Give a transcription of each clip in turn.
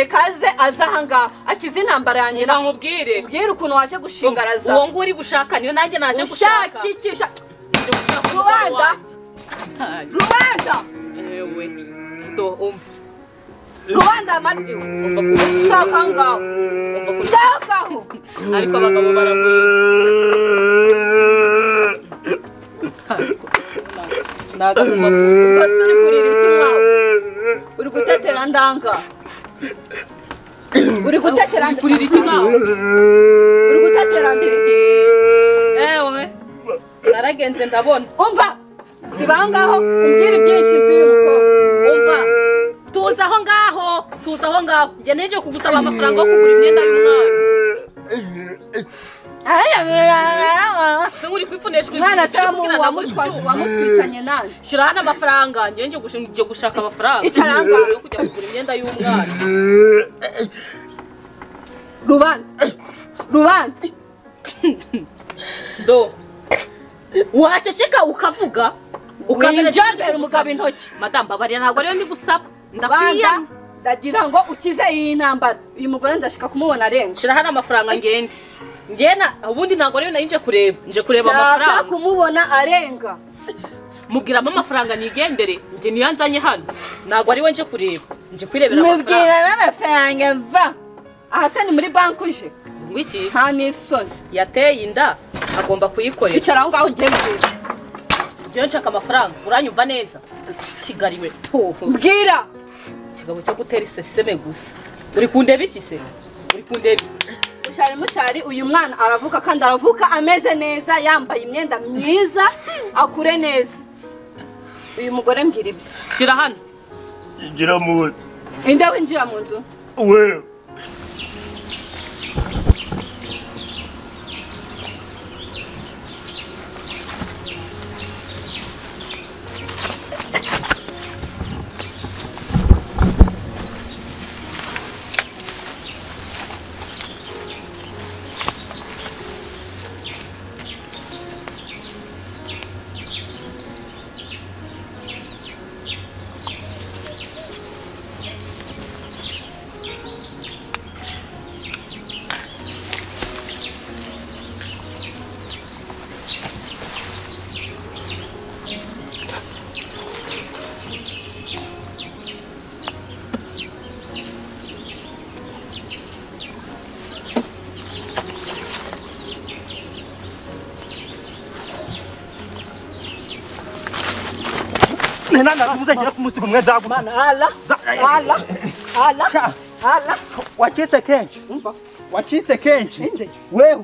ikaze aze ahangaha akize intambara yanjye Reba nkubwire. ubwire ukuntu waje gushingaraza uwo nguri gushaka niyo nanjye naje gushaka ushakikisha Nje gushaka umugabo rubanda wanjye. Ntari. rubanda Ewe. Do umva. rubanda amabyi Umva ku- uzaho aho ngaho umva ku- uzaho ngaho Ariko abagabo baragwira. Ni agakuma rwose uri kurira iki mwawe uri gutetera ndanga uri gutetera Uri kurira iki mwawe? uri gutetera mbirigi Ewe. Naragenze ndabona. umva ziba aho ngaho umbwire ibyinshi by'uko Umva. Tuza aho ngaho. Tuza aho ngaho. Njye neje kugusaba amafaranga yo kugura imyenda y'umwana. Se uri kwipfunishwa umwana se ikintu wamu- kugira ngo wamutwa- amurye. wamutwikanye nani shyira hano amafaranga njye nje gushi- nje gushaka amafaranga Icara aho ngaho. yo kujya kugura imyenda y'umwana rubanda rubanda do waceceka ukavuga winjambere umugabo intoki madamu babarira ntabwo ariyo ndigusaba ndakwiya rubanda ndagira ngo ukize iyi ntambara uyu mugore ndashaka kumubona arenga shyira hano amafaranga ngende ngena ubundi ntabwo ariyo nari nje kureba nje kureba shaka amafaranga kumubona arenga mubwiramo amafaranga nigendere njye niyo nzanye hano ntabwo ariwe nje kureba nje kwirebera amafaranga mubwiramo amafaranga mva aha se ni muri banki uje ngwiki nta n'isoni yateye inda agomba kuyikorera icara aho ngaho ugenzura njyewe nshaka amafaranga uranyumva neza kigali we tuhu mbwira ikigabo cyo gutera iseseme gusa uri kundeba iki se uri kundeba iki? mushari mushari uyu mwana aravuka kandi aravuka ameze neza yambaye imyenda myiza akure neza uyu mugore mbwira ibye shyira hano Gira muzi. ninde winjira mu nzu Wewe. Nena nakuuza jira kumusiku mwe zagu. ala ala ala ala wacitse kenshi umva wacitse kenshi Inde. wewe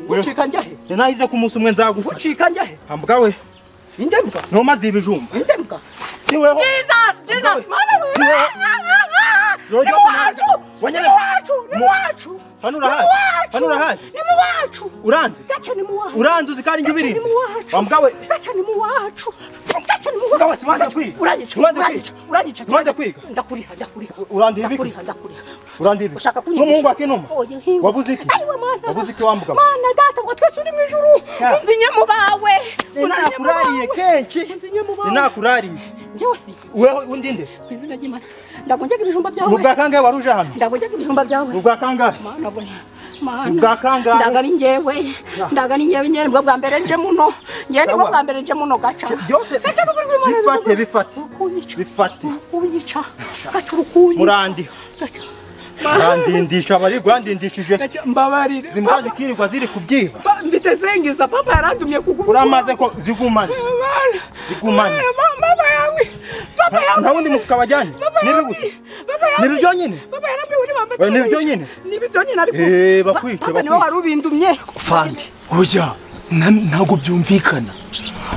ngucika njya he ninahize kumunsi umwe nzagufasha ngucika njya he hambuka we inde mbwa ntumaze ibijumba inde mbwa niweho jesus jesus mana Yoyo, ni wacu ni wanyere- wacu ni Mu- wacu hano ni urahazi wacu hano urahazi ni mu wacu uranze gace ni mu wacu uranze uzi kandi Gace njye ni ubirinda mu wacu. hambuka we gace ni mu wacu gace ni mu Mugabo, wacu sibanze kwiga. uranyica Sibanze uranyica kwiga. uranyica Sibanze kwiga. ndakuriha ndakuriha Urandiye ibiki? ndakuriha ndakuriha uranze ibi ushaka kunyigisha n'umuhungu wa kinuma Oya, nkiwe. wabuze iki Aiwe, mwana wabuze iki wa mugabo mana data ngo twese uri mu ijuru Ya. unzinye mu bawe unzinye mu ninakurariye bawe kenshi unzinye mu bawe ninakurariye njyewe si wewe undi nde ku izina ry'imana ndagongega ibijumba byawe ubwa kangahe wari uje hano ndagongega ibijumba byawe ubwa kangahe mana bona mana ubwa kangahe ndaga ari njyewe ndaga ari njyewe nyine nibwo bwa mbere nje muno njyewe nibwo Sawa. bwa mbere nje muno gaca byose gaca n'ukuri kw'Imana bifate n'ukuri- bifate urukunyica bifate urukunyica gaca urukunyica murandiha gaca urandindisha abari rwandindishije gaca mbabarire zimbazi kirirwa ziri kubyiba Pa- mfite sengiza papa yarandumye uramaze ko zigumane Bana. zigumane Ma- mama yawe papa Nta- nta wundi mufuka bajyanye nibi gusa papa yawe nibi byonyine papa yarambiwe ni mama Oya, ni ibyo nyine? ni ibyo nyine ariko Eh, Pa- bakwice, papa niwe bakwice. wari ubindumye fandi oya na- ntabwo byumvikana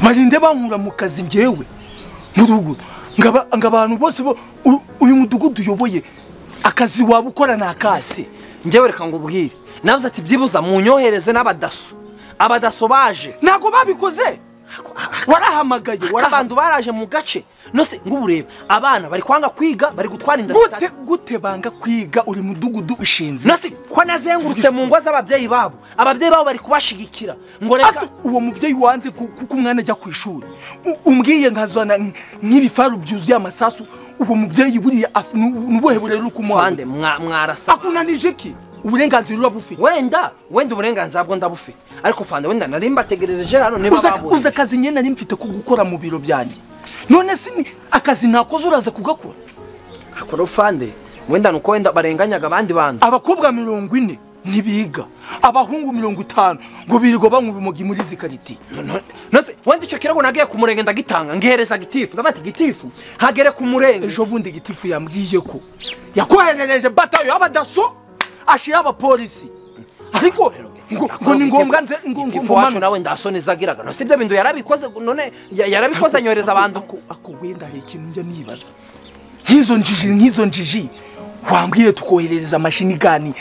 barinde bankura mu kazi ngewe mu rugo ngaba abantu bose bo u- uyu mudugudu uyoboye akazi waba ukora ni akase njyewe reka ngubwire navuze ati byibuza munyohereze n'abadaso abadaso baje ntabwo babikoze warahamagaye warahamagaye abantu baraje mu gace nose ng'ubureba abana bari kwanga kwiga bari gutwara inda gute gute banga kwiga uri mudugudu ushinze nose ko nazengurutse mu ngo z'ababyeyi babo ababyeyi babo bari kubashigikira ngo Asa, reka uwo mubyeyi wanze ku- kuko umwana ajya ku ishuri U- umbwiye nkazana nk- nk'ibifaru byuzuye amasasu uwo mubyeyi buriya as- ni ni ubuhe burere uri kumuha Fande, mwa- mwarasa akunanije iki uburenganzira ura bufite wenda wenda uburenganzira bwo ndabufite ariko fande wenda nari mbategerereje hano niba uza babonye uza akazi nyine nari mfite ko gukora mu biro byanjye none si ni- akazi ntakoze uraza kugakora akora fande wenda nuko wenda barenganyaga abandi bantu abakobwa mirongo ine ntibiga abahungu mirongo itanu ngo birirwa banywa urumogi muri izi karitiye No- nose wenda icyo kirago nagiye ku murenge ndagitanga ngihereza gitifu ndabati gitifu hagere ku murenge ejo bundi gitifu yambwiye ko yakoherereje batayo y'abadaso ashyira abapolisi ariko ngo ngo ni ngombwa nze ngo ngo gitifu ngo wacu manu nawe ndasoni zagiraga nose ibyo bintu yarabikoze none ya- yarabikoze anyohereza abantu ako ako wenda hari ikintu njya nibaza nk'izo njiji nk'izo njiji wambwiye tukoherereza amashini gani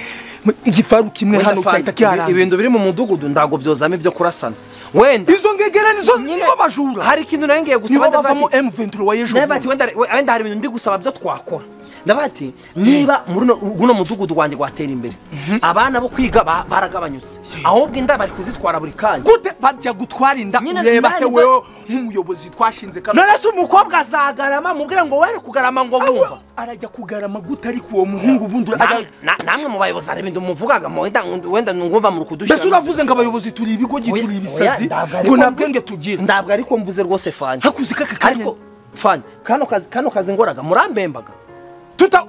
igifaru kimwe Wenda hano Fande, cyahita kiharambye ibintu biri mu mudugudu ndago byozamo ibyo kurasana wenda izo ngegera nizo Nyine- nibo bajura hari ikintu nayo ngiye gusaba nibo ndavuga bavamo ati- M23 wa ejo ndavuga ati bundi. wenda wenda hari ibintu ndi gusaba byo twakora ndavuga ati niba muri uno- uno mudugudu wanjye watera imbere abana bo kwiga ba- baragabanyutse ahubwo inda bari kuzitwara buri kanya gute bajya gutwara inda Nyine ureba nari he nza- wewe nk'umuyobozi twashinze kano none se umukobwa azagarama mubwire ngo were kugarama ngo bumva arajya kugarama gute ariko uwo muhungu bundi Namwe- arajya- na- namwe mu bayobozi hari ibintu muvugaga mu- wenda wenda ngumva muri mbese kudushyira uravuze ngo abayobozi turi ibigo Oya, turi oya, ibisazi ntabwo ariko ngo nta mvuze. bwenge tugira ntabwo ariko mvuze rwose fani hakuze kaka kanya ariko fani kano kazi kano kazi ngoraga murambembaga tuta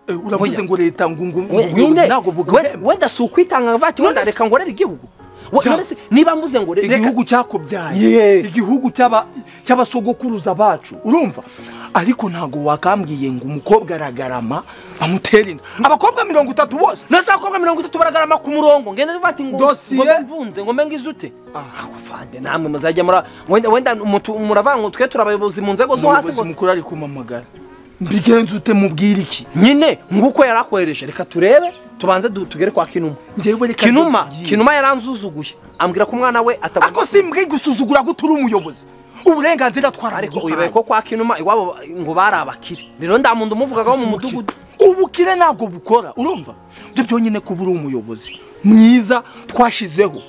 Eh, uravuze ngo leta ngo ngo ngo We- ubuyobozi nyine, ntabwo we- bugahemba wenda si ukwitanga nkavuga ati wenda None se- reka ngorere igihugu We- Ja. none se niba mvuze ngo re- reka igihugu cyakobyaye Yeah. igihugu cy'aba- cy'abasogokuruza bacu urumva ariko ntabwo wakambwiye ngo umukobwa aragarama bamutera inda abakobwa mirongo itatu bose nose abakobwa mirongo itatu baragarama ku murongo ngende tuvuga ati ngo Dosiye. ngo mbe mvunze ngo mbe ngize ute ako fande namwe muzajya mura wenda wenda umutu- muravanga ngo twe turi abayobozi mu nzego zo hasi umuyobozi ngo mukuru ari kumamagara mbigenze ute mubwira iki nyine nguko yari akwereje reka turebe tubanze du- tugere kwa kinuma njyewe reka kinuma nzikubwire. kinuma yaranzuzuguye ambwira ko umwana we ako atabona si mbwe gusuzugura ko turi umuyobozi uburenganzira twarabuhawe. ariko uyoboye ko kwa kinuma iwabo ngo bari abakire rero nda muntu umuvugaga wo mu mudugudu ubukire ntabwo bukora urumva ibyo byonyine kuba uri umuyobozi mwiza twashizeho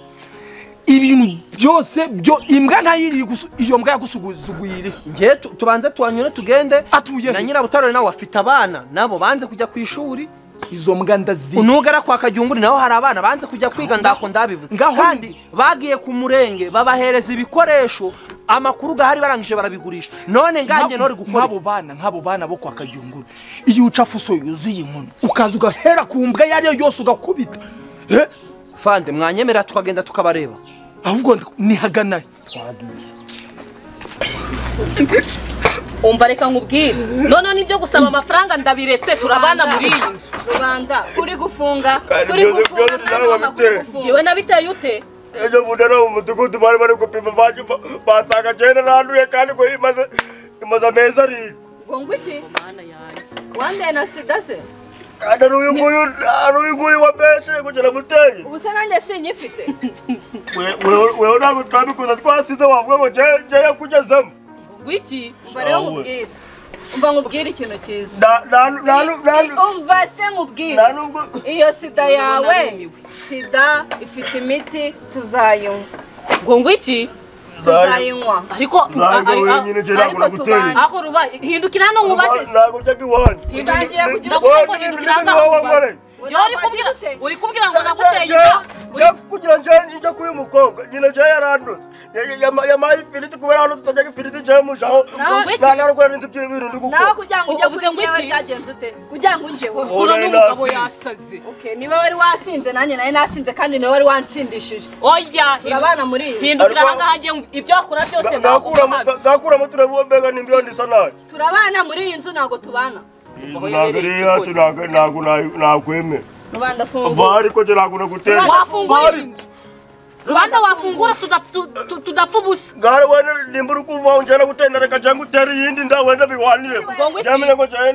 ibintu byose byo imbwa ntayiri gusu- iyo mbwa yagusuguye ngewe tu- tubanze tuhanyure tugende Atuye he? na nyirabutare nawe afite abana nabo banze kujya ku ishuri izo mbwa ndazi unugara kwa kagiyunguri naho hari abana banze kujya kwiga ndako ndabivuze ngaho ni- kandi bagiye ku murenge babahereza ibikoresho amakuru gahari barangije barabigurisha none nganjye nori gukora nk'abo bana nk'abo bana bo kwa kagiyunguru iyo uca fuso yuzuye inkono ukaza ugahera ku mbwa iyo ari yo yose ugakubita Eh, fande mwanyemera tukagenda tukabareba ahubwo ndi- nihaganahe umva reka nkubwire noneho nibyo gusaba amafaranga ndabiretse turabana muri iyi nzu rubanda kuri gufunga Kandi kuri byose gufunga byose mwana w'umama kuri byarabamiteye. ngewe gufunga nabiteye ute ejo bundi ari mu mudugudu bari bari gupima baje ba- basanga cyenda nanduye kandi ngo imaze imaze amezi arindwi ngo ngo iki wandeye na sida se kandi ari uyu nguyu ari uyu nguyu wabeshe kugira muteye ubu se nanjye sinyifite wewe ntabwo twabikoze twasize wavuga ngo njye- njye yakugezemo wiki umva rero Shawe. nkubwire umva nkubwire ikintu cyiza nta nta nta nta umva se nkubwire nta nubwo iyo sida yawe sida ifite imiti tuzayinywa ngo ngo iki tuzayinywa ariko ari- ntabwo ari- wenyine njye ntabwo ariko naguteye tubanye. aho ruba hindukira hano nkubaze se. ntabwo urya nk'iwanyu Utangiye kugira ndavuga ngo Wowe hindukira hano n'ibindi aho wowe nkubaze nkoreye. Njyewe uri kubwira- Uzambaye gute? uri kubwira ngo naguteye inda njya kugira njye njya kuri uyu mukobwa nyine njye yarandutse yamaye ifiriti kubera hano tutajya ifiriti njyewe mujaho nta narwara n'inzu by'ibiru ndi nawe gukora kugira ngo ujye Uvuze kuri ngo njyewe iki? byagenze ute kugira ngo unjyewe uhura Wowe n'umugabo nasi. yasaze Okay, niba wari wasinze nanjye nawe nasinze kandi niwe wari wansindishije oya turabana muri iyi nzu. hindukira Ariko- ahangaha njye ibyo wakora byose ngakuramo naguha. ngakuramo turebe uwo mbega n'imbiyo ndisa nayo turabana muri iyi nzu ntabwo tubana ntabwo nakwemera rubanda mva fungura ariko njye ntabwo nagutera wafungura iyi nzu rubanda wafungura tudap- tu- tu- tudapfa ubusa gare wenda nimba uri kumva njye nagutera reka njye ngutera iyindi nda wenda biwanire byamenye ngo njye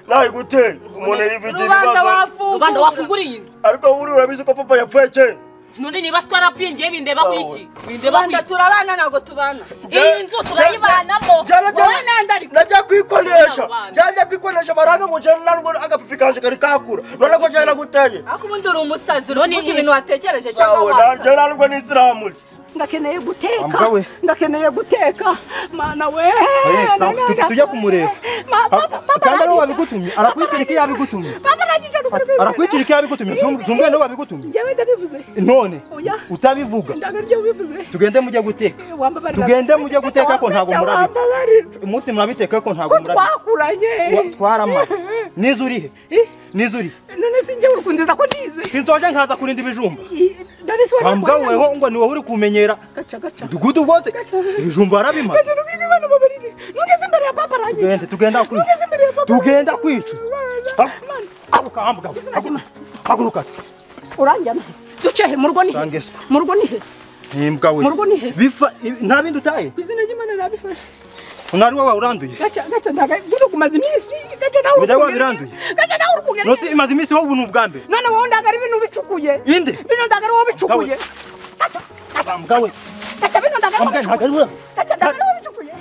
nayigutera umuntu yibigira rubanda ibibazo wafungura rubanda wafungura iyi nzu ariko wowe uri urabizi ko papa yapfuye kera nundi niba twarapfuye ngiye bindebaho iki bindebaho tubanda iki turabana ntabwo tubana iyi nzu turayibanamo Jana jana wowe nande ari- najya kwikonesha Abana. jya kwikonesha baranga ngo jana narwo agapipi kanje kari kakura none ko jana naguteye ariko ubundi uri umusazi uri None kuvuga iyi- ibintu watekereje cyangwa yawe wasa. jana narwo n'isiramu ndakeneye guteka Ambwa we. ndakeneye guteka mana we Oye, sawa, nanga- tu- tujya kumureba Ma- Ah, papa- papa kandi ari we arakica. wabigutumye arakwikirika iyo abigutumye papa arakica ruguru- arakwikirika iyo abigutumye zumbwe niwe wabigutumye njyewe ndabivuze none Oya. utabivuga ndanga ryo bivuze tugende mujye guteka wambabarira Tugende mujye guteka ko ntabwo Ndabyanga, murabizi. wambabarira umunsi murabiteka ko ntabwo ko murabizi twakuranye Wa- twaramaze nizo urihe Eh, nizo urihe none si njyewe ukunziza ko nize sinsoje nkaza kurinda ibijumba I- ndabisobanura bambwa ko- weho ngo ni wowe uri kumenyera gaca gaca umudugudu wose ibijumba barabimaze gaca ruguru n'ibintu babarire nugeze imbere ya papa arakica tugenda tugenda kwica nugeze imbere ya papa tugenda kwica Ah, haguruka haguruka haguruka. haguruka se. uranjyana ducehe mu rugo ni he? Sange swa. mu rugo ni he Imbwa we Mu rugo ni he? bifa ibi- nta bindi utaye ku izina ry'imana nabifashe nari wowe uranduye gaca gaca ndaga gudu kumaza iminsi gaca nawe Bireba urukugerera- biranduye. gaca nawe urukugerera- nose imaze iminsi wowe ni ubwa mbere none wowe ndagara ibintu bicukuye Inde. bino ndagara wowe bicukuye bambwa we gaca bino ndagara wowe bambwa ntabwo ari bicukuye wowe gaca ndagara wowe bicukuye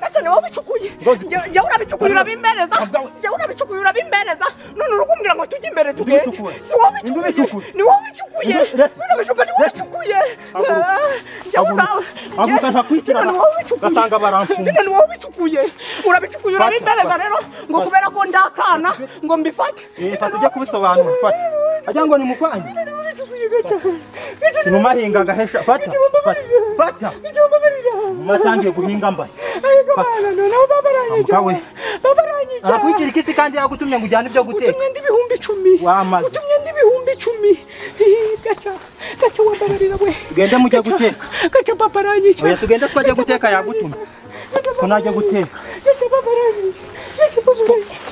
gaca nawe bicukuye Ngozi. njyewe urabicukuye urabimbereza Ntabwo ari- njyewe urabicukuye urabimbereza none urikumbwira ngo tujye imbere tugende Ndabicukura. si wowe bicukuye Ndabicukura. ni wowe bicukuye Nda- rest. bino bijumba ni wowe Rest. bicukuye Haguruka. Ah, njyewe Haguruka. nawe Haguruka, ntakwicara. bino ni wowe bicukuye Basanga baramfunga. bino ni wowe bicukuye urabicukuye Fata, urabimbereza fata. rero ngo kubera ko ndakana ngo mbifate Eh, fata ujya kubisobanura fata ajya ngo ni mukwanyu bino ni wowe bicukuye gaca gaca ni wowe inumahinga agahesha fata fata fata mumatangiye guhinga mbaye ariko mwana none aho baba aranyica Mugabo we. baba aranyica arakwikirika isi kandi yagutumye ngo ujyane ibyo guteka utumye ndi ibihumbi icumi Wamaze. utumye ndi ibihumbi icumi Ih, gaca gaca wababarira we tugende mujye Gaca- guteka gaca papa aranyica oya tugende siko ajya guteka yagutumye Gaca ko papa najya aranyica. guteka gaca papa aranyica gaca papa aranyica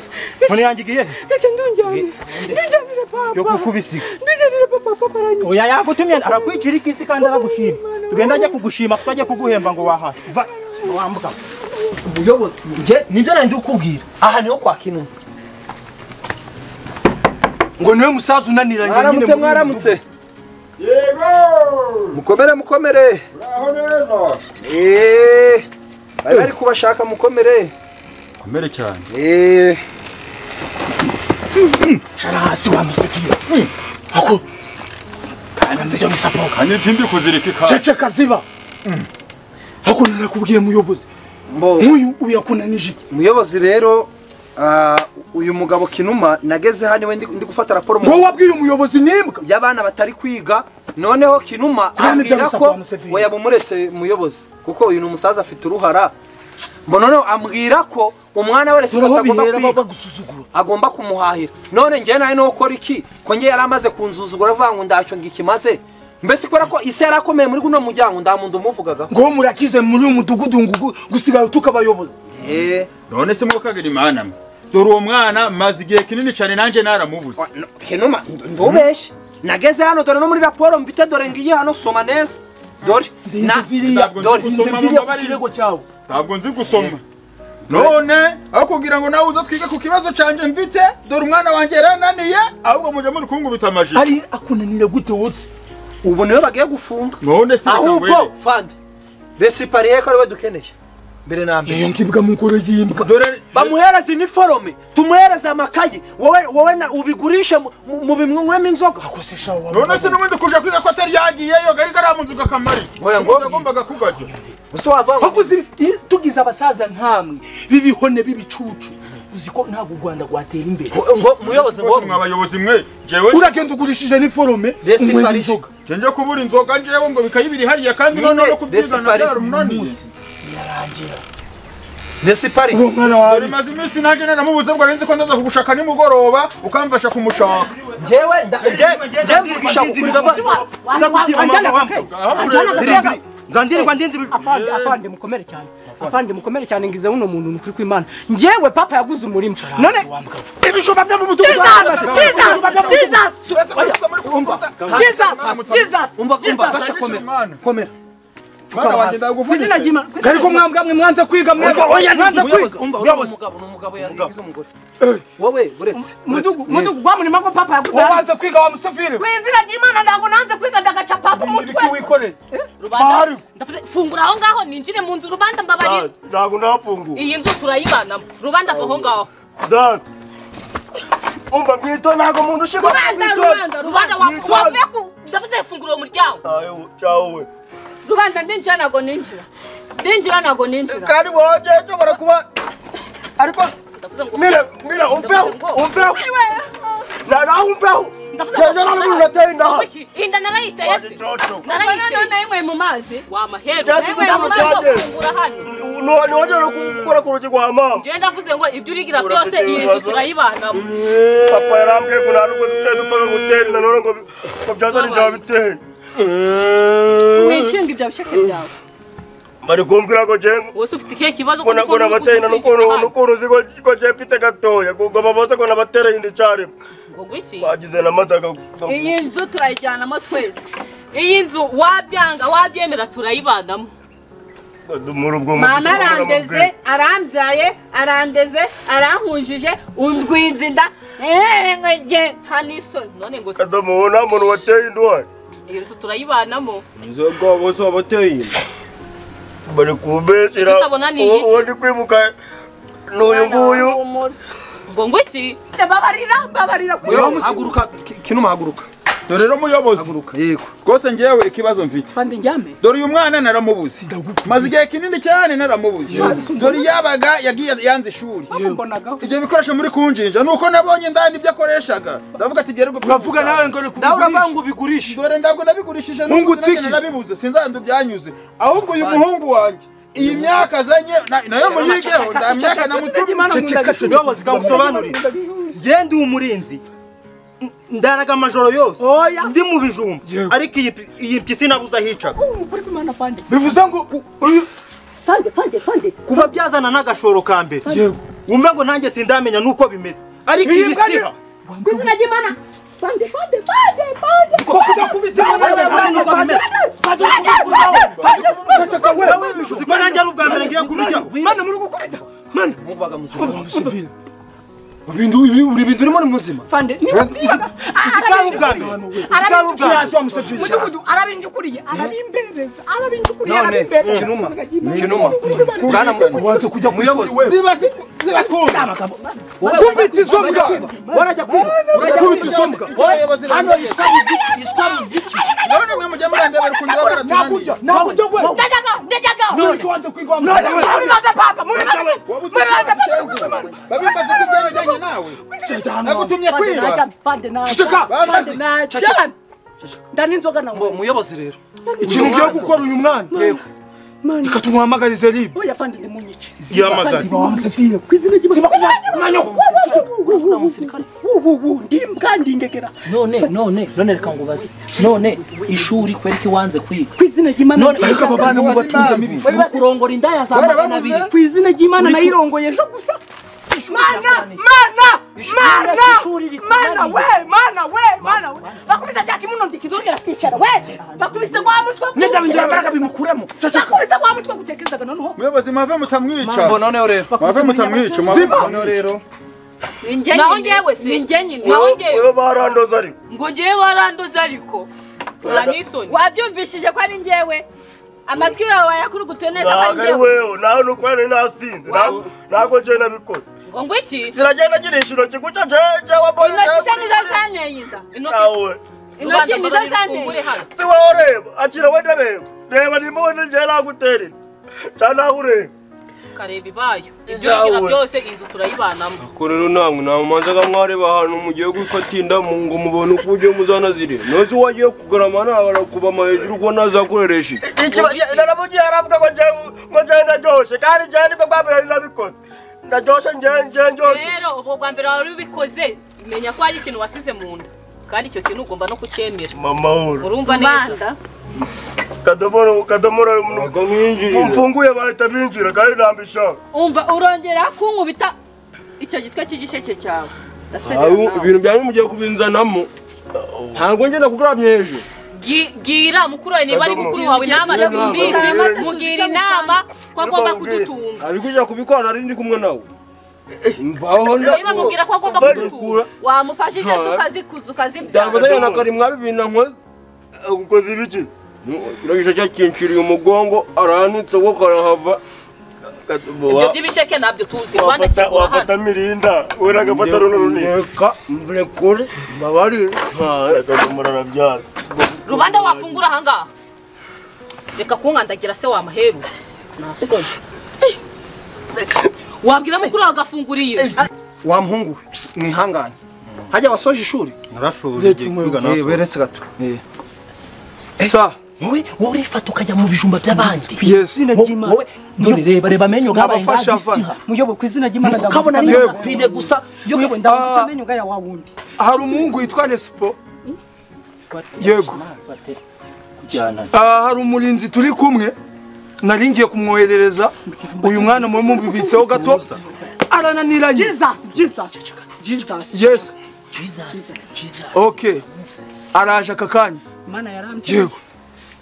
none Gaca- yangigiye he? gaca ndunjyane ndunjyanire yo papa kukubisiga ndunjyanire papa papa aranyica oya yagutumye arakwikirika isi kandi aragushima tugende ajya kugushima tujye kuguhemba ngo wahahe va wambuka umuyobozi njye nibyo nari ndi kukubwira aha niho kwaka inuma ngo niwe musaza unaniranye nyine muri mwaramutse uyu mwaramutse yego mukomere mukomere uraho neza eee bari bari kubashaka mukomere komere cyane eee mudugudu. cara hasi wamusigira ako kanazijya musapoka kandi nsindi kuzirika ikanda ceceka ziba ako nakubwiye muyobozi mbo nk'uyu uyakunanije iki umuyobozi rero ah, uyu mugabo kinuma nageze hano iwe ndi ndi gufata raporo mu- ngo wabwiye umuyobozi nimbwa y'abana batari kwiga noneho kinuma Kandi ambwira byagusaba ko Museveni. we yabumuretse umuyobozi kuko uyu ni umusaza afite uruhara mbo noneho ambwira ko umwana wese turaho batagomba bihera kwiga bagusuzugura agomba kumuhahira none njyewe nawe niwe ukora iki ko njye yari amaze kunzuzugura avuga ngo ndacyo ngo ikimaze mbese kubera ko isi yari akomeye muri guno muryango nta muntu umuvugagaho ngo murakize muri uyu mudugudu ngo ugu- gusigaye tukabayobozi eee none se mwokagira imana mwe dore uwo mwana maze igihe kinini cyane nanjye naramubuze henuma ntubeshye nageze hano dore no muri raporo mfite dore ngiye hano soma neza dore na ntabwo dore nzi biriya gusoma ku mumbabarire kirego cyawe ntabwo nzi gusoma none aho kugira ngo nawe uze twige ku kibazo cyanjye mfite dore umwana wanjye yarananiye ahubwo muje muri kungubita amajiri ari akunanira gute wotse ubu niwe bagiye gufunga none se reka ahubwo ngwere. fande resipariye ko ariwe dukeneye mbere na mbere iyo ngibwa mukoro y'imbwa dore bamuhereze iniforome tumuhereze amakayi wowe wowe na ubigurishe mu- mu- mu bimwemo inzoga akosesha wawe none se n'ubundi kuje kwiga ko atari yagiyeyo gari karamunze ugakamari Oya, ngo- agombaga kugajya ese wavanga bakuzi iyo tugize abasaza nkamwe b'ibihone b'ibicucu uzi ko ntabwo u rwanda rwatera imbere ngo muyobozi ngo mwe abayobozi mwe jewe uragenda ugurishije n'iforome Resi unywera Paris. inzoga njye kubura inzoga njyewe ngo bikayibiri hariya kandi None noneho Desipari- kubyizana byaramunaniye desipari uwo mwana dore wawe maze iminsi nanjye naramubuze ngo arinzi ko ndaza kugushaka nimugoroba ukamfasha kumushaka njyewe nda- njye- njye mvugisha gukurira abana nzandirirwa ndinzi ibijumba afande afande mukomere cyane afande mukomere cyane ngize uno muntu nukuri kw'imana njyewe papa yaguze umurima none ibijumba byo mu mudugudu Surasa muri kumva. umva gaca komera komera mwana wanjye ku izina ndagufite ry'imana ku izina ariko ry'Imana. mwanza mwe mwanza kwiga mwanza mwanza kwiga umva uriya Mwabuze. mugabo ni umugabo yagize umugore wowe buretse Mudugu mudugu gwa murima ko papa yaguzaye ubanza kwiga wa musafiri ku izina ry'imana ntabwo nanze kwiga ndagaca papa umutwe ibiki wikoreye rubanda ndavuze fungura aho ngaho ninjire mu nzu rubanda mbabarira ntabwo ndahafungura iyi nzu turayibanamo rubanda ava aho ngaho data umva mwito ntabwo muntu ushyirwa rubanda rubanda rubanda rubanda wa- Witonde. wavuye ku ndavuze fungura uwo muryango cyawe we rubanda ndinjira ntabwo ninjira ndinjira ntabwo ninjira kandi wowe cyo barakuba ariko ndavuze ngo mira mira umveho umveho nawe umveho ndavuze cyeje n'ubu urateye indaha Kuki? iyi nda narayiteye se Jojo. none narayiteye nayo mu mazi wa maheru Byatsi yewe kugira ngo ndavuze ngo byagere. fungura hano ntiwongere no gukora ku rugi rwa mama njyewe ndavuze ngo ibyo urigira byose iyi nzu turayibanamo papa yarambwiye ngo nta nubwo dufite dupfaga gutera inda none ngo bi- ngo byazane ibyaba biteye wicinga ibyo bisheke byawe bari kumbwira ngo jengo wese ufite ikihe kibazo kuko ngo uri nabateye inda kuzukukiza n'ukuntu hano n'ukuntu uzi ko- ko je mfite gatoya ngo babaze ngo nabatereye inda icyarimwe ngo gwiki bagize na madaga iyi nzu turayijyanamo twese iyi nzu wabyanga wabyemera turayibanamo muri ubwo mama arandeze arambyaye arandeze arankujije undwinze inda Eh, ngo njye nta n'isoni none ngo se kadomo uwo nta muntu wateye inda uhari iyi nzu turayibanamo inzoga bose wabateye bari kumbeshyira Icyo utabona ni uwo iki? uwo ndi kwibuka n'uyu nguyu ngo ngwiki babarira babarira ku Yo, haguruka Ki- kinuma haguruka dore rero muyobozi haguruka yego rwose ngewe ikibazo mfite pande njyame dore uyu mwana naramubuze maze igihe kinini cyane naramubuze dore yabaga yagiye yanze ishuri mbonagaho ibyo bikoresho muri kunjinja nuko nabonye ndani ibyo akoreshaga ndavuga ati byari gupfa uravuga nawe ngo nawe uravuga rekugurishe ngo ubigurishe dore ntabwo nabigurishije Hungu n'ubu nanjye tiki. narabibuze sinzandu byanyuze ahubwo uyu muhungu wanjye iyi myaka azanye na- nayo muyigeho nta myaka namutumye ceceka ubuyobozi bwagusobanurira ngende uwo murinzi n- ndaraga amajoro yose oya ndi mu bijumba ariko iyi pi- iyi mpyisi nabuze ahicaga kuri kumana pande bivuze ngo uyu- pande pande pande kuva byazana n'agashoro ka mbere yego wumve ngo nanjye sindamenya nuko bimeze ariko iyi bisiha ku izina ry'imana pande pande pande pande kuko kudakubita nanjye ntazi nuko bimeze ceceka we kuko nanjye ari ubwa mbere ngiye kubijyaho mana muri gukubita mubaga muzima musivire bintu ibi uri bintu urimo ni muzima pande niba byiza ikaba ubwa mbere ikaba ubwa mbere mudugudu arabinjukuriye arabimbereza arabinjukuriye None, arabimbereza kinuma, kinuma bwana mu- ubanza kujya ku ishuri Muyobozi. we ziba zitw- zibatwumva wowe kubita izo mbwa warajya kwiba urajya kubita izo mbwa hano yiswa muziki yiswa muziki none mwe mujya murandeba bari kundeba baratunaniye nakujya nakujya we ndajyaga ndajyaga none wanza kwiga wa muri maze papa muri maze wabuze muri maze ko byagenze babikaze ko byanajyanye nawe nagutumye kwiba pande naje Ceceka. pande naje ndani inzoga nawe Mu- muyobozi rero ikintu ugiye gukora uyu mwana yego mani reka tumuhamagarize ribe oya pande ndi munyice zihamagara wa musafiri ku izina ry'imana mwanya wa musirikare ndi kandingegera none none none reka ngo ubaze none ishuri kwereka iwanze kwiga ku izina ry'imana none ndi- ariko aba bana mu batunze mibi mu kurongora indaya za makumyabiri warababuze ku izina ry'imana nayirongoye ejo gusa mana mana mana ishuri rikora mana ibi. we mana we mana we bakubise cya kimuno ndikizongera kwishyara we bakubise wa mutwe nibyo bintu urambaraga bimukuremo bakubise wa mutwe gutekerezaga noneho muyobozi mwave mutamwica ngo noneho rero mwave mutamwica mwave mutamwica ni njye Naho nyine njyewe se. ni njye nyine Naho njyewe uwo barandoza ariko ngo ngewe waranduze ariko tura n'isoni wabyumvishije ko ari njyewe amatwi yawe wayakurugutuye neza ko ari ntabwo ari njyewe wewe nawe ni uko yari nasinze ntabwo ntabwo njyewe nabikoze ngo ngwiki ziragenda girisha intoki guca njyewe njyewe mbonye intoki se njyewe nizo zanteye inda intoki cyawe intoki rubanda nizo zanteye mbabarira fungure inda. hano si wowe ureba akira we ndareba reba nimba we njyewe nagutera inda cyangwa nawe ureba kareba ibayo ibyo Yawe. urigira byose iyi nzu turayibanamo ko rero namwe namumanzaga mwareba ahantu mugiye gufata inda mu- ngo mubone uko ugiye muzanazire nozi wagiye kugarama nabara kubama hejuru ko nazakoreresha iki naramugiye aravuga ngo njyewe ngo njyewe ndaryoshye kandi njyewe nibwo bwa mbere nari nabikoze ndaryoshye njyewe njyewe ndyoshye rero ubwo bwa mbere wari ubikoze menya ko hari ikintu wasize mu nda kandi icyo kintu ugomba no kucyemera mama wura urumva neza manda kadomoro kadomoro ntabwo mwinjirira mfunguye bahita binjira kandi ntambishaka umva urongera kunkubita icyo gitwe cy'igisheke cyawe Aho ndasebera nawe ibintu byanyu mugiye kubinzanamo ntabwo ngenda kugarama hejuru gira mukuru wawe niba ari mukuru wawe nama simbizi mugira inama ko agomba kudutunga ari kujya kubikora nari ndi kumwe nawe mvaho niba mubwira ko agomba kudutunga wamufashije se ukazikuza Byavuze ukazibyara na kari mwabi binankoze ukoze ibiki uragisha cyakinshiriye umugongo aranutse wo karahava ibyo by'ibisheke ntabyo tuzi rwanda Wafata- kigura hano wafata mirinda wera agafata runo runini reka mbrekure mbabari reka murarabyara rubanda wafungura ahangaha reka kunkandagira se wamaheru nasugaje wabwira mukuru wawe agafungura iyo wa mpungu mwihangane hajya wasoje ishuri narashoboye Eh, beretse gato Eh. sa wowe wowe urifata ukajya mu bijumba by'abandi wowe dore reba reba amenyo ngabaye ngabisiha muyobo ku izina ry'imana ndagutuka ukabona ari amenyo. pine gusa yo Muyobo, ndagutuka amenyo ngaya wa wundi hari umuhungu witwa nesipo yego Ah, hari umurinzi turi kumwe nari ngiye kumwoherereza uyu mwana mubi mubibitseho gato arananiranye yes ok araje aka kanya mana yarambye yego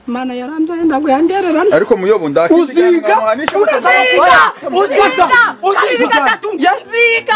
mana yarambye ntabwo yandererana ariko muyobo ndakisiga uziga uziga kabiri gatatu nziga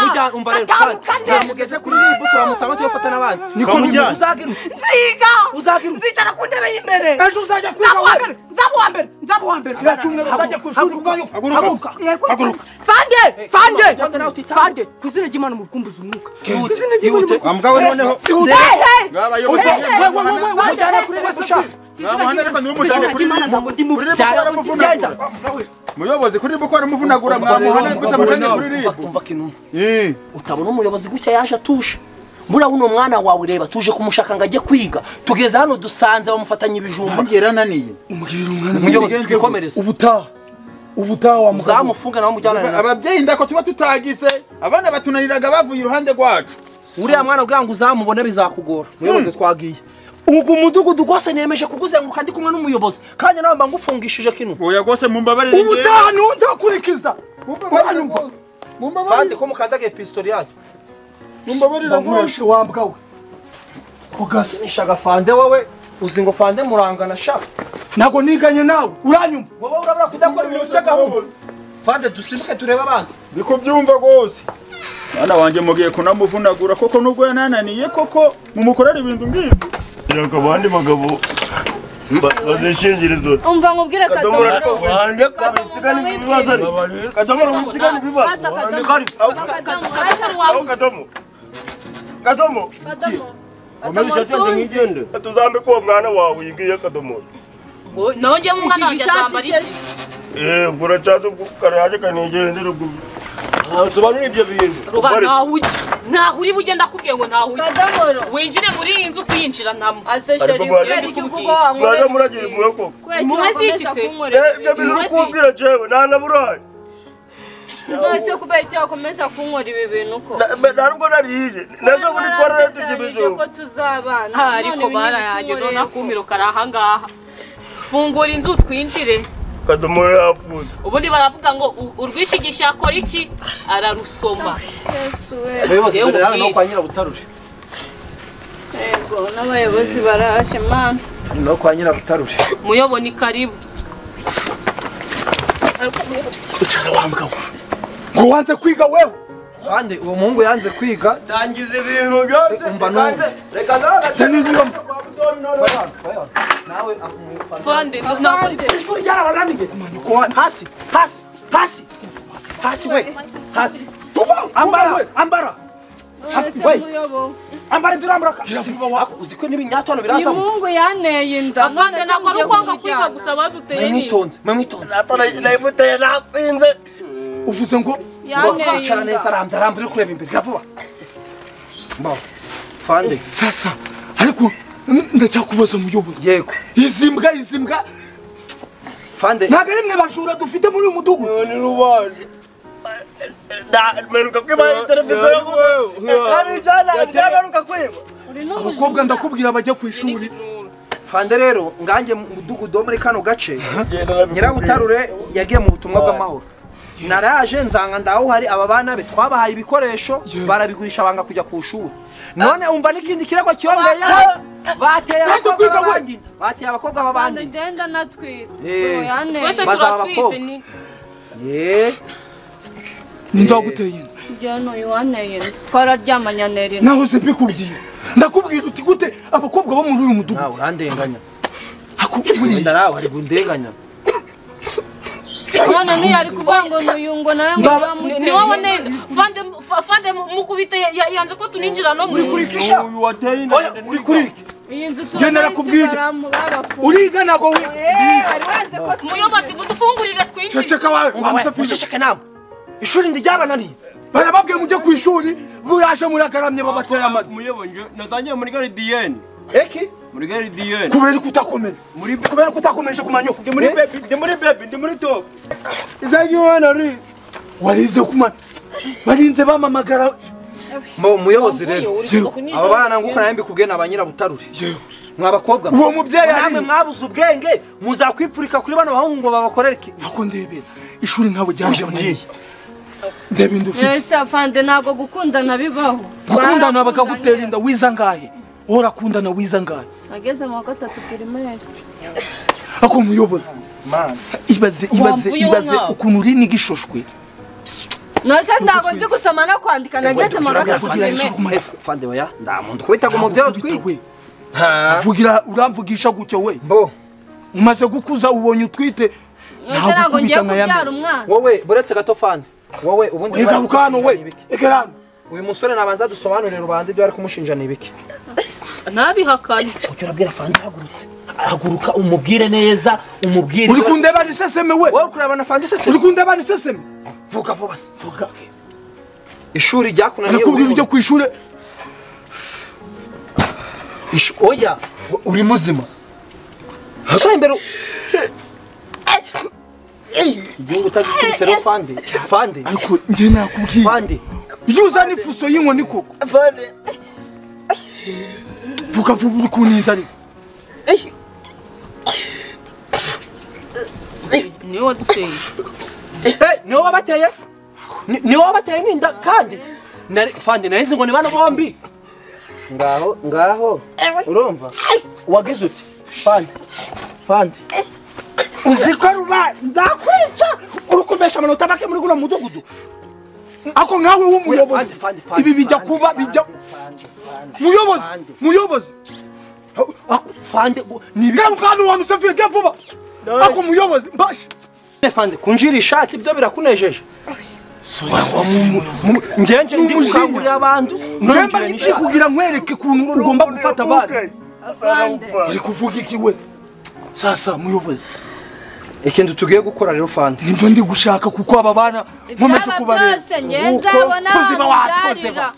mujyana umva rero kandi gatambuka neza namugeze kuri ribu turamusanga tuyafata n'abandi Niko mujyana. uzagiruka nziga uzagiruka nzicara ku ntebe y'imbere ejo uzajya nzaba kwiga uwa mbere nzaba uwa mbere nzaba uwa mbere iracyumweru uzajya ku ishuri ubwayo haguruka haguruka fande fande Fande nawe utitaho. fande ku izina ry'imana umurukumbuzi umwuka Ihute, Ku izina ry'Imana ihute. umurukumbuzi- mugabo noneho Hehe! ngabayobozi Hehe! Wa- wa- wa- wa- wa- mujyana kuri ribu ushaka ngamuhana ariko ntimumujyane kuri ribu byara genda muyobozi kuri ribu ko aramuvunagura mwamuhana ariko utamujyanye kuri ribu umva kinuma Eh, utabona umuyobozi gutya yaje atuje buriya uno mwana wawe reba tuje kumushaka ngo ajye kwiga tugeze hano dusanze bamufatanya ibijumba nanjye yarananiye umuyobozi twikomereze ubutaha ubutaha wa mugabo uzamufunga nawe mujyanane nawe ababyeyi ndako tuba tutagize abana batunaniraga bavuye iruhande rwacu uriya mwana kugira ngo uzamubone bizakugora muyobozi twagiye ugu mudugudu rwose nemeje kukuzenguruka ndi kumwe n'umuyobozi kandi nawe mba ngufungishije kino oya rwose mumbabarire ubutaha niwo nzakurikiza mumbabarire rwose. mumbabarire kandi ko mukandagiye pistori yacu mumbabarire rwose wambwawe kugasa nishaga fande wowe uzi ngo fande murangana sha ntabwo niganye nawe uranyuma wowe urabura kudakora ibintu ufite gahunda fande dusimbuke turebe abandi niko byumva rwose mwana wanjye mugiye kunamuvunagura koko nubwo yanananiye koko mumukorera ibintu nk'ibyo reka abandi bagabo bazishingirizo umva nkubwire kadomora kadomoro wande kabitsigana ibibazo kadomora witsigana ibibazo Fata akadomo. Akadomo. aho kadomo kadomo Kadomo. komeza ishati yanjye Kadomo nkigende tuzambe ko mwana wawe yingiye kadomora ngo nawe njyewe umwana wanjye azambara ishati iki eh buracyadu karaje kanigende rugubi sobanura ibyo bintu ruba ntaho ujya ntaho uri bujye ndakubwiye ngo ntaho ujya kadomoro winjire muri iyi nzu kwinjiranamo ase sheri Ariko bari- kubera iki ubwo mwaje wanywera muragira impuhwe koko kubera iki Impuhwe z'iki wakomeza se? kunkorera ibyo bintu uri kumbwira jewe ntanaburaye none kubera iki wakomeza kunkorera ibi bintu ko ntabwo nariye nazo muri twarara tujya ibijumba ko tuzabana ariko barayaje none akumiro kari ahangaha fungura inzu twinjire kadomora yapfuye ubundi baravuga ngo u- urwishigisha akora iki ararusoma abayobozi Yewe dore hano umubwire. no kwa nyirabutarure yego n'abayobozi baraje mana no kwa nyirabutarure muyobo ni karibu ucara wambwawe ngo wanze kwiga wewe kandi uwo muhungu yanze kwiga tangiza ibintu byose Umva numva. reka nawe taniyibamo nawe akumwifana fande ntabwo ari ishuri ryarabananiye kumanuka wanjye hasi hasi hasi hasi we hasi ambara ambara none Wait. muyobo ambara duramburaka uzi ko n'ibinyatwano birazamo imungu yanteye inda afande ntabwo ari ukwanga kwiga gusa baduteye mwe ni mwitonze mwe mwitonze nayimuteye natsinze uvuze ngo yanteye wicara inda neza arambye arambye uri kureba imbere vuba mbaho fande sasa ariko n- ndacyakubaza umuyobozi yego izi mbwa izi mbwa fande ntabwo ari mwe bajura dufite muri uyu mudugudu ni rubaje meruka kwiba televiziyo hari ijana ryabaruka kwiba uri n'ubujura abakobwa ndakubwira bajya ku ishuri fande rero nganjye mu mudugudu wo muri kano gace nyirabutare nyirabutarure yagiye mu butumwa bw'amahoro naraje nsanga ndaho hari aba bana be twabahaye ibikoresho barabigurisha banga kujya ku ishuri none umva n'ikindi kirego cyongeye bateye abakobwa b'abandi bateye abakobwa b'abandi ndenda natwite Eh, oya ne twese turatwite ni ye ninde waguteye inda jyana uyu wanteye inda twararyamanye antera inda naho se mbikubwiye ndakubwira uti gute abakobwa bo muri uyu mudugudu nawe urandenganya wenda nawe hari gundenganya none ntiyari kuvuga ngo nuyu ngo nawe ngo Baba, yamuteye ni wowe inda. nenda fande fa- fande mukubite ya- ya- yanze ko tuninjira no muri kuri fisha uri kuri iki iyi nzu Jye tubona narakubwiye. isigaramo babafunze uriga ntabwo wi- wari wanze ko muyobozi udufungurire twinjire ceceka wawe uceceke nawe ishuri ndiryabananiye barababwiye mujye ku ishuri muraje muragaramye babatera amatwi muyobonje natangiye muri garidiyeni eki muri garidiyeni kubera ko utakomeye kubera ko utakomeje kumanya ndi muri bebi ndi muri bebi ndi muri top warize kumana barinze bamamagara mu muyobozi rero Yewe. aba bana nguko nawe mbikubwiye ni abanyirabutarure mwa bakobwa Uwo mubyeyi ari- namwe mwabuze ubwenge muzakwipfurika kuri bano bahungu ngo babakorere iki nako ndebera ishuri nkabo ryajaboneye ndeba inda ufite yesi afande ntabwo gukundana bibaho gukundana bakagutera inda wiza ngahe worakundana wiza ngahe ageze mu wa gatatu pirimeri ako muyobozi ibaze ibaze Wamvuye ibaze umwana. ukuntu uri n'igishoshywe nose ntabwo nzi gusoma no kwandika nageze mu wa gatatu pirimeri fande oya ndamuntu kubita ngo mubyeyi utwite Vugira uramvugisha gutyo we mbo umaze gukuza ubonye utwite nose ntabwo ntabwo ngiye ukubita nka ya kubyara mbere umwana wowe buretse gato fande wowe ubundi Oya, garuka hano we reka hano uyu musore nabanza dusobanurire rubanda ibyo bari kumushinja ni ibiki ntabihakane ujya urabwira fande hagurutse haguruka umubwire neza umubwire uri kundeba ni seseme we wowe uri kureba na fande iseseme uri kundeba ni seseme vuga vuba se vuga ishuri ryakunaniye arakubwira ujya ku ishuri Ish- oya uri muzima usa imbere u- igihugu utagikubise rero fande fande ariko njye nakubwiye fande iyo uzana ifuso y'inkoni koko vuga vuba uri kuniza ariko niwe waduteye Eh, niwe wabateye Ni- niwe wabateye n'inda kandi Nari- fande narinzi ngo ni bana bombi ngaho ngaho urumva wagize uti fande fande uzi ko ruba nzakwica urukomesha amanota make muri guno mudugudu ako nkawe Fande, w'umuyobozi fande, fande, ibi bijya fande, kuba fande, bijya fande, fande, muyobozi fande. muyobozi Ako- fande gu- ni garuka hano wa musafiye ge vuba ako muyobozi mbashe bine fande kunjira ishati ibyo birakunejeje ngenje ndi umujinya. gukangurira abantu mwemba nongera iki n'ishati kugira nkwereke ukuntu ugomba gufata abana afande uri kuvuga iki we sasa muyobozi ikintu tugiye gukora rero fande nibyo ndi gushaka kuko aba bana nkomeje ibyaba kubareba byose ngenza abona kuziba wamubyarira watozeba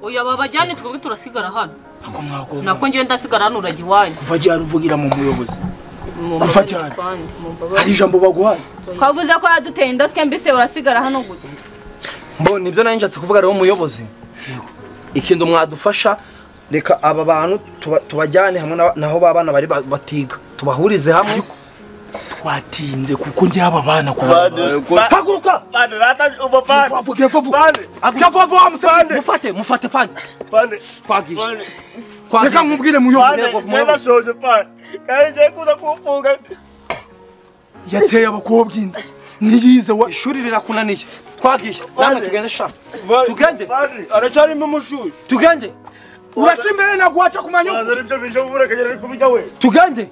oya babajyane twebwe turasigara hano ako mwagomba nako njyewe ndasigara hano urajya iwanyu kuva ryari uvugira mu muyobozi Mumbabarire, Kuva cyane. Fande, hari mumbabarire. ijambo baguhaye twavuze ko yaduteye inda twembise urasigara hano gute mbo nibyo nari nshatse kuvuga rero umuyobozi ikintu mwadufasha reka aba bantu tuba- tubajyane hamwe n'aba- naho ba bana bari ba- batiga tubahurize hamwe twatinze kuko njye aba bana kubareba haguruka vuga vuba vuba vuba wa musafiye mufate mufate fande twagiye reka nkubwire muyobozi yateye abakobwa inda ntiyize wa ishuri rirakunaniye twagiye namwe tugende sha tugende aracyarimo umushuri tugende uraca imbere naguhaca ku manywa tugende